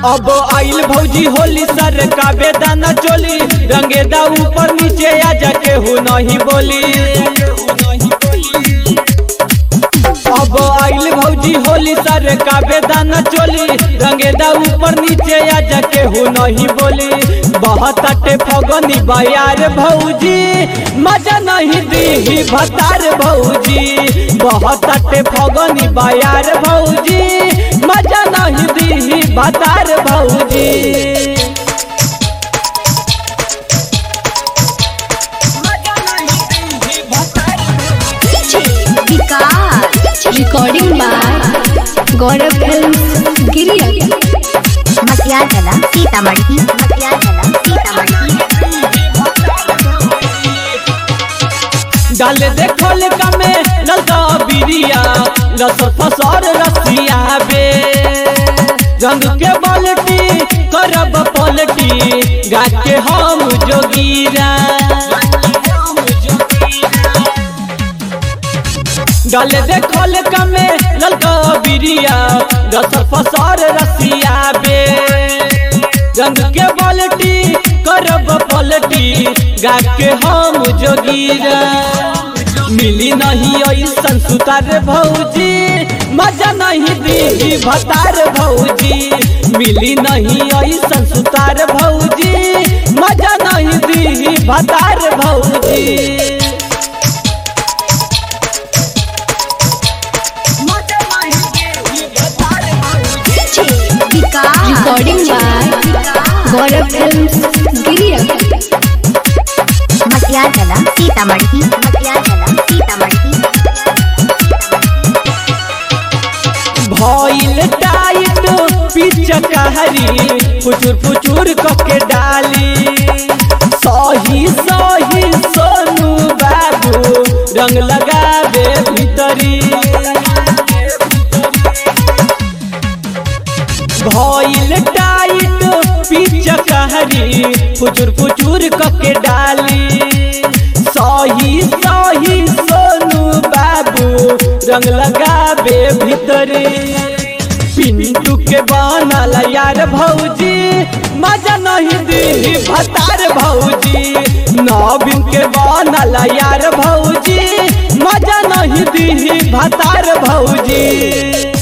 अब आइल भौजी होली सर का बेदाना चोली रंगेदा ऊपर नीचे आ जाके हो नहीं बोली अब आइल भौजी होली सर का बेदाना चोली रंगेदा ऊपर नीचे आ जाके हो नहीं बोली बहुत अटे फगनी बयार भौजी मजा नहीं दी भतार भौजी बहुत अटे फगनी बयार भौजी मजा नहीं दी भतार भौजी Vikas recording by Gaurav film गिरिया मसिया जला सीतामढ़ी मसिया जला सीतामढ़ी डाल देखल कमे ललका बिरिया लसर फसर रसिया बे रंग के बाल्टी करब पलटी गा के हम जोगीरा डाल देखल कमे ललका बिरिया लसर फसर रसिया बे रंग के बाल्टी करब पलटी गा के हम जोगीरा मिली नहीं ऐसन सुतार भौजी मजा नहीं दी भतार भौजी मिली नहीं ऐसन सुतार भौजी मजा नहीं दी भतार भौजी Vikas recording by Gaurav film गिरिया मसिया जला सीतामढ़ी मसिया जला सीतामढ़ी भइल टाइट पिच कहरी फुचुर फुचुर कके डाली सही सही सोनू बाबू रंग लगावे भीतरी भइल टाइट पिच कहरी फुचुर फुचुर कके डाली सही सही सोनू बाबू रंग लगावे भीतरे पिंटू के बनल यार भौजी मजा नहीं दी भतार भौजी नवीन के बनल यार भौजी मजा नहीं दी भतार भौजी